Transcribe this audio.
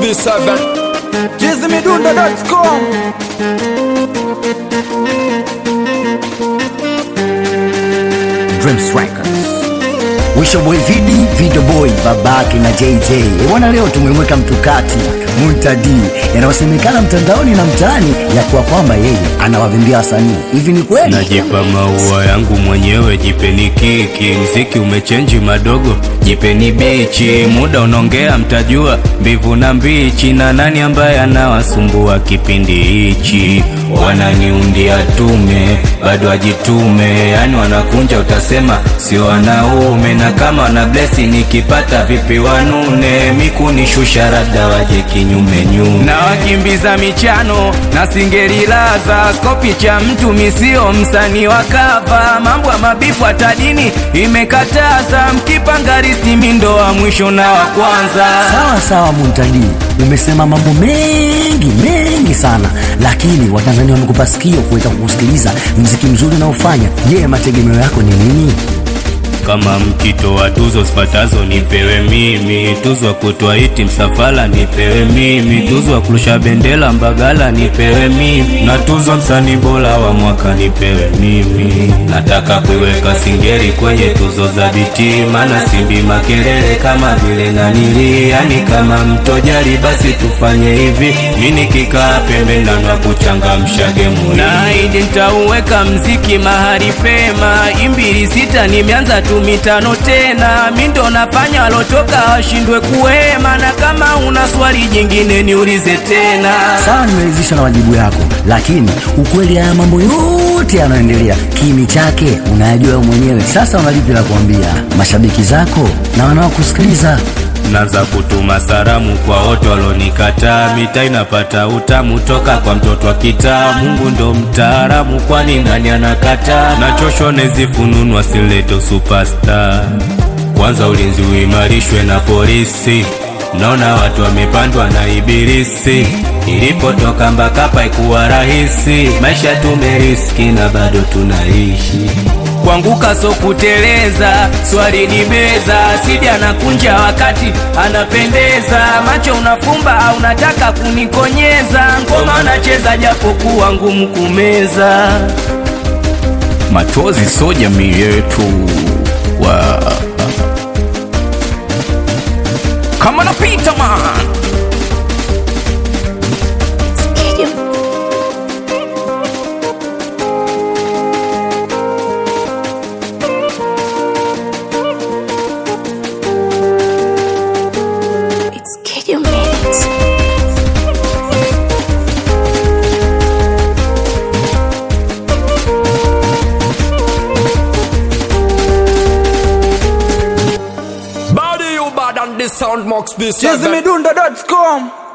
B7 jizimidundo.com Dreams Records. Wisho boy Vidi, Video boy, babake na JJ. E bwana, leo tumemweka mtukati Muntadi yanayosemekana mtandaoni na mtaani ya kuwa kwamba yeye anawavimbia wasanii. Hivi ni kweli? Najipa maua yangu mwenyewe, jipeni kiki. Mziki umechenji madogo, jipeni bichi. Muda unaongea, mtajua mbivu na mbichi, na nani ambaye anawasumbua kipindi hichi. Wananiundia tume, bado ajitume, yani wanakunja, utasema sio wanaume. Na kama wana blesi, nikipata vipi wanune, mikunishusha rada waje kinyume nyume, na wakimbiza michano na singerilaza skopi cha mtu misio msanii wa kava, mambo ya mabifu hata dini imekataza, mkipanga risti mindo wa mwisho na wa kwanza. Sawa sawa, Muntadi, umesema mambo mengi mengi sana, lakini Watanzania wamekupa sikio kuweza kukusikiliza mziki mzuri unaofanya. Je, mategemeo yako ni nini? Kama mkitoa tuzo zifatazo nipewe mimi, tuzo ya kutoa hiti msafala nipewe mimi, tuzo ya kurusha bendera Mbagala nipewe mimi, na tuzo msanii bora wa mwaka nipewe mimi. Nataka kuiweka Singeli kwenye tuzo za biti, maana simbi makelele kama vile nanili, yani kama mtojali basi tufanye hivi, mi nikikaa pembe nanwa kuchangamsha gemu na idi nitauweka mziki mahali pema, imbili sita nimeanza tu mitano tena, mi ndo nafanya walotoka washindwe kuhema, na kama una swali jingine niulize tena. Sawa, nimeridhishwa na majibu yako, lakini ukweli haya mambo yote yanayoendelea, kimi chake unayajua wewe mwenyewe. Sasa unalipi la kuambia mashabiki zako na wanaokusikiliza? Naanza kutuma salamu kwa wote walonikataa, mita inapata utamu toka kwa mtoto wa kitaa. Mungu ndo mtaalamu, kwani nani anakataa? Nachoshwa nezifununwa sileto superstar. Kwanza ulinzi uimarishwe na polisi, naona watu wamepandwa na ibilisi. Ilipotoka Mbakapa ikuwa rahisi, maisha tumeriski na bado tunaishi kuanguka so kuteleza, swali ni beza, sidi anakunja wakati anapendeza, macho unafumba au unataka kunikonyeza, ngoma anacheza japo kuwa ngumu kumeza. Machozi so jamii yetu wa kama napita man It's Kid You Minutes. Body you bad and the sound Max B7 jizimidundo.com